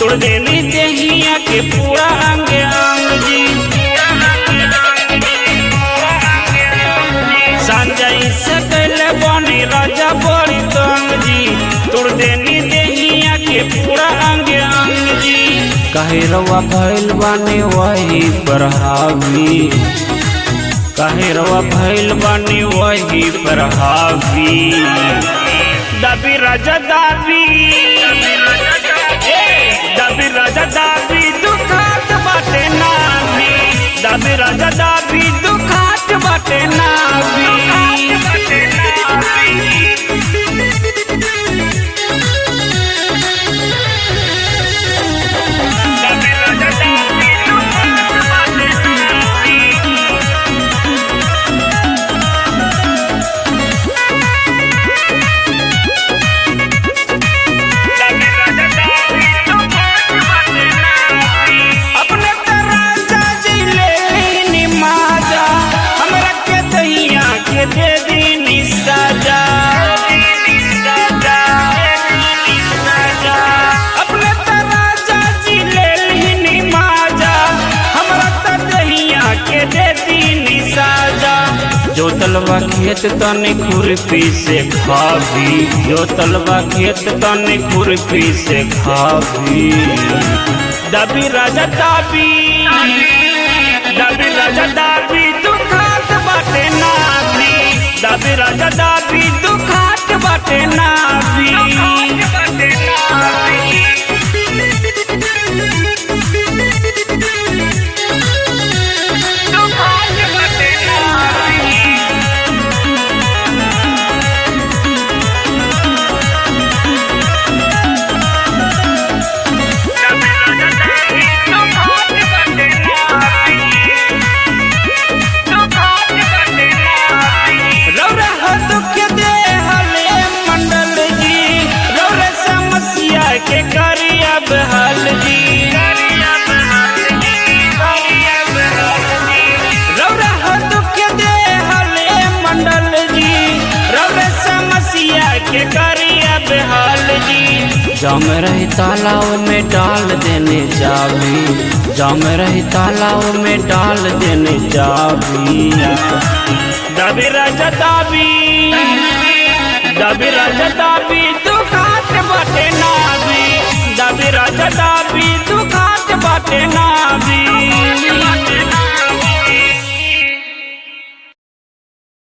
तोड़ देनी देहिया के पूरा अंग अंग जी संजय से कैले बनी राजा बड़ी तंग जी तोड़ देनी देहिया के पूरा अंग अंग जी कहे रवा भैल बानी वही पर हावी कहे रवा भैल बानी वही पर हावी दबी राजा दाबी ए, दबी राजा दाबी दुखात बाटे नाभी दबी राजा दाबी दुखात बाटे नाभी अपने तराजा जी ले लीनी माजा हमरा के दैया के दे दीनी साजा अपने तराजा जी ले लीनी माजा हमरा त दैया के दे दीनी साजा जो तलवा खेत तने खुरपी से खावी जो तलवा खेत तने खुरपी से खावी दबी राजा दाबी दबी राजा दाबी दुखात बाटे नाभी दबी राजा दाबी दुखात बाटे नाभी रौरा हो दुख दे हले मंडल जी रौरा समस्या के करी अब हल जी रौरा हो दुख दे हले मंडल जी रौरा समस्या के करी अब हल जी जम रही तालाब में डाल देने जावी जम रही तालाब में डाल देने जावी दबी राजा दाबी दबी राजा दाबी दुखात बाटे नाभी दबी राजा दाबी दुखात बाटे ना